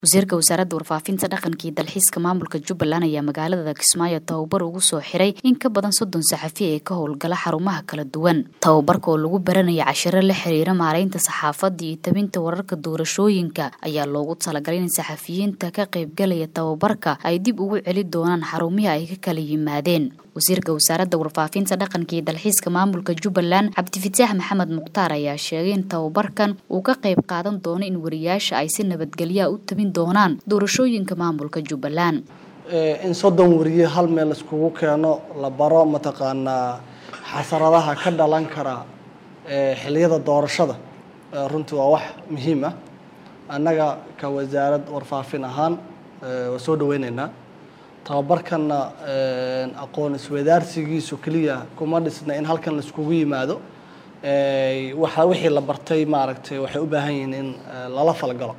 wasiirka wasaaradda warfaafinta dhaqanka iyo dalxiiska maamulka jubbaland ayaa magaalada kismaayo tababar ugu soo xiray in ka badan soddon saxafi ee ka howlgala xarumaha kala duwan tababarka oo lagu baranaya cashiro la xiriira maaraynta saxaafadda iyo tabinta wararka doorashooyinka ayaa loogu talagalay in saxafiyiinta ka qaybgalaya tababarka ay dib ugu celi doonaan xarumihii ay ka kala yimaadeen wasiirka wasaaradda warfaafinta dhaqanka iyo dalxiiska maamulka jubbaland cabdifataax maxamed mukhtaar ayaa sheegay in tababarkan uu ka qayb qaadan doono in wariyaasha ay si nabadgelyaa u tabin doonaan doorashooyinka maamulka jubbaland in soddon wariye hal meel iskugu keeno la baro mataqaanaa xasaradaha ka dhalan kara xiliyada doorashada runtii waa wax muhiim ah annaga ka wasaarad warfaafin ahaan waa soo dhaweyneynaa tababarkanna aqoon iswadaarsigiisu keliya kuma dhisna in halkan laiskugu yimaado waxa wixii la bartay maaragtay waxay u baahan yihiin in lala falgalo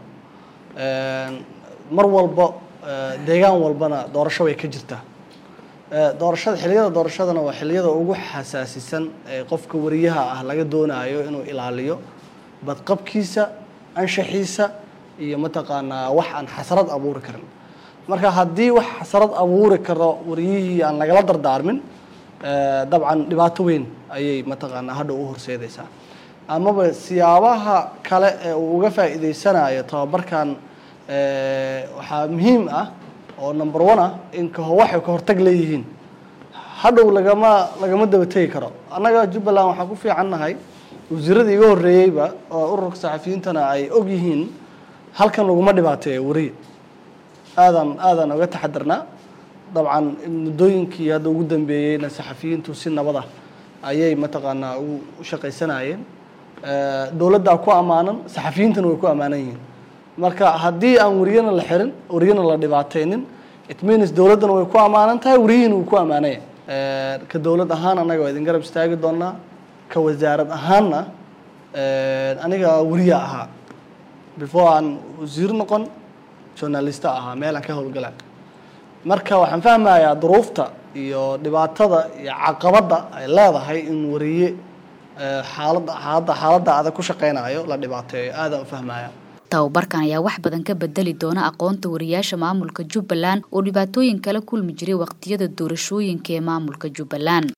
mar walba deegaan walbana doorasho way ka jirtaa doorashada xiliyada doorashadana waa xiliyada ugu xasaasisan ee qofka wariyaha ah laga doonayo inuu ilaaliyo badqabkiisa anshaxiisa iyo mataqaanaa wax aan xasrad abuuri karin marka haddii wax xasrad abuuri karo wariyihii aan lagala dardaarmin dabcan dhibaato weyn ayay mataqaanaa hadha u horseedaysaa amaba siyaabaha kale ee uu uga faa'iideysanayo tababarkan waxaa muhiim ah oo number one ah in kaho waxay ka hortag leeyihiin hadhow lagama lagama daba tegi karo annaga jubbaland waxaan ku fiican nahay wasiiradii iga horreeyeyba oo ururka saxafiyiintana ay og yihiin halkan laguma dhibaateeyo wariye aadaan aadaan uga taxadarnaa dabcan muddooyinkii hadda ugu dambeeyeyna saxafiyiintu si nabad ah ayay mataqaanaa u shaqaysanayeen dowladdaa ku ammaanan saxafiyiintana way ku ammaanan yihiin marka haddii aan wariyana la xirin wariyana la dhibaateynin it means dowladdana way ku ammaanan tahay wariyihiina wuu ku ammaanaya ka dowlad ahaan annaga waa idin garab istaagi doonaa ka wasaarad ahaanna aniga wariya ahaa before aan wasiir noqon journalista ahaa meel aan ka howlgala marka waxaan fahmayaa duruufta iyo dhibaatada iyo caqabadda ay leedahay in wariye xaaladda xaaladda xaaladda adag ku shaqeynayo la dhibaateeyo aadaan u fahmaya tababarkan ayaa wax badan ka bedeli doona aqoonta wariyaasha maamulka jubbaland oo dhibaatooyin kala kulmi jiray waqtiyada doorashooyinka ee maamulka jubbaland